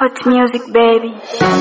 Hot music baby.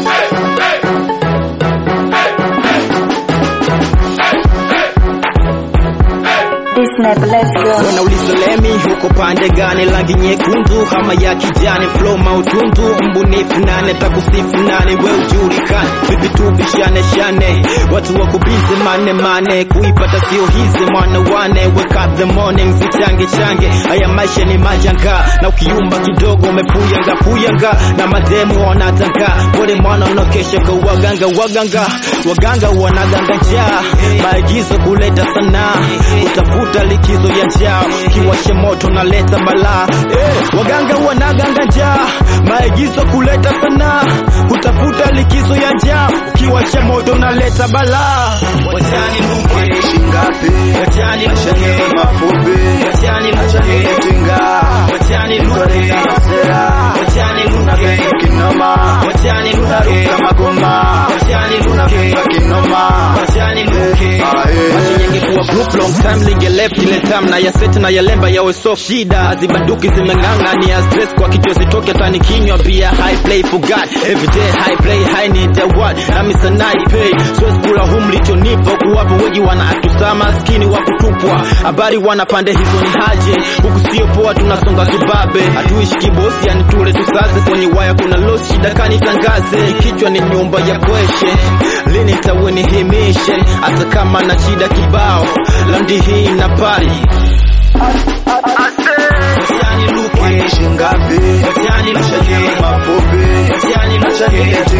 This snap, let's go. Wanauliza lemi huko pande gani, rangi nyekundu ama ya kijani, flow mautundu, mbunifu nane, takusifu nane, we ujulikane, vipi tubishane shane, watu wako busy mane mane, kuipata sio hizi mwana wane, wake up the morning, zichange change, haya maisha ni majanga, na ukiumba kidogo umepuyanga puyanga, na mademu wanatanga, pole mwana unakesha kwa waganga waganga, waganga wanaganga njaa, maagizo kuleta sanaa, utafuta likizo ya njaa, kiwashe moto naleta balaa eh, waganga wanaganga njaa, maagizo kuleta sanaa, utafuta likizo ya njaa, kiwashe moto naleta balaa. Wachani nuke shingapi wachani nuke mafupi wachani nuke tinga wachani nuke sera wachani nuke kinoma wachani nuke kama goma wachani nuke kinoma wachani nuke Ningekuwa group long time linge left ile time na ya set na ya lemba yawe soft shida azibanduki zimeng'ang'a ni ya stress kwa kichwa zitoke tani kinywa pia high play for God every day high play high need the word na misa night pay so kula hum lichonipa huku wapo wengi wana atusa maskini wa kutupwa habari wana pande hizo ni haje huku sio poa tunasonga tubabe hatuishi kibosi yani tule tusaze kwenye waya kuna loss shida kani tangaze kichwa ni nyumba ya kweshe lini tawe nihimishe hata kama na shida kibao landi hii na pali Wasiani luke shingapi Wasiani luke mafupi Wasiani luke